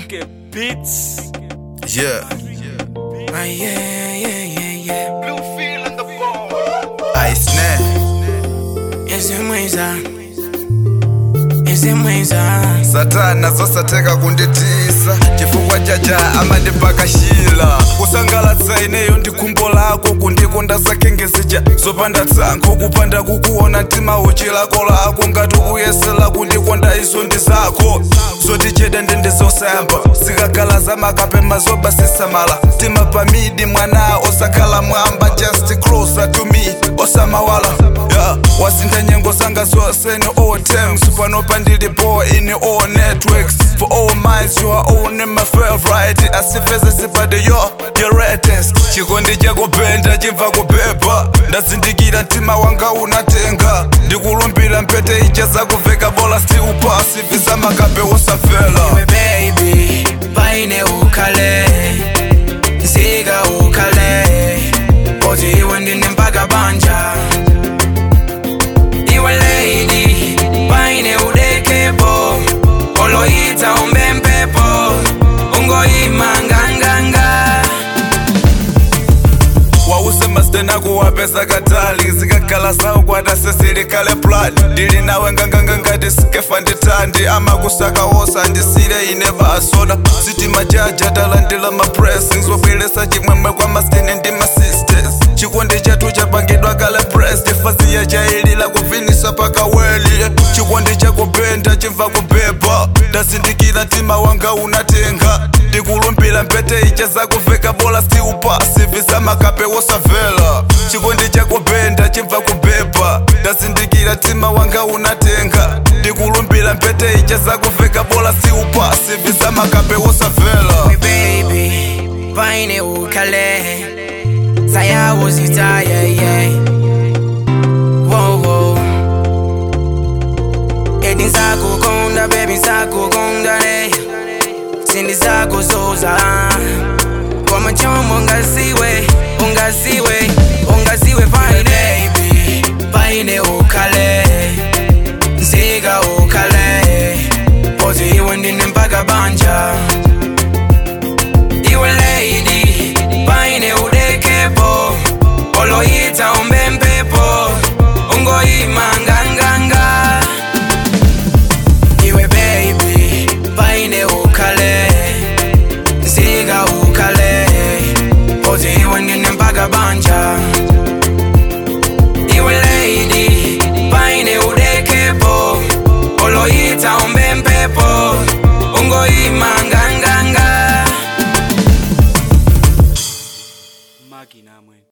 Tricky Beats. Yeah, Ah, yeah, yeah, yeah, yeah. I snap. Ese mwiza. Ese mwiza. satana zosateka kunditisa chifukwa chaja amandipakashila kusangalatsa ineyo ndi khumbo lako kundikonda zakengezija zopanda tsankho kupanda kukuona mtima uchi lako lako ngati ukuyesera kundikonda izo ndi zako zoticheda ndende zosayamba zikakhala zamakapema zobasisamala mtima pamidi mwana osakhala mwamba just closer to me osamawala yeah. wasintha nyengo zanga zonse ni all times pano pandilipo in all networks for all minds you are on my favorite asifeze sipade yo your latest chikondi chako penda chimva kupepa ndazindikira mtima wanga unatenga ndikulumbira mpete icha zakuveka bola still pasi visa makape wosafela We baby. Paine ukale. Nsiga ukale. Kozi iwe ndine mpaka banja. Iwe lady. Paine udekepo. Oloita umbempepo. Ungoima nganganga. wause masitena kuwapesa katali zikakhala sawo kwata sesilikale plani ndili nawe nganganga ngati sikefa nditandi amakusaka wosa ndisile ine basoda sitima jaja talandila ma blessings wabwelesa chimwemwe kwa masitene ndi ma sisters chikondi chathu chapangidwa kale press faziya chailila kuvinisa paka weli chikondi chakupenda chimva kupepa ndazindikira mtima wanga unatenga ndikulumbira mpete icha zakuveka bola siupasi visa makape wosavela chikondi chakupenda chimva kupepa ndazindikira mtima wanga unatenga ndikulumbira mpete icha zakuveka bola siupasi visa makape wosavela We baby. Paine ukale. Sayawo zita yeah yeah. Whoa whoa. Edi nsakukonda baby nsakukonda ne. Sindi zakuzuza. Kwa machomo ungasiwe, ungasiwe, ungasiwe paine baby. Paine ukale. Nsiga ukale. Pozi iwe ndine mpaka banja. Iwe lady, paine udekepo Oloita umbempepo Ungoima nganganga Iwe baby, paine ukale Nsiga ukale Pozi iwe ndine mpaka banja Iwe lady, paine udekepo Oloita umbempepo Ungoima nganganga Magi namwe.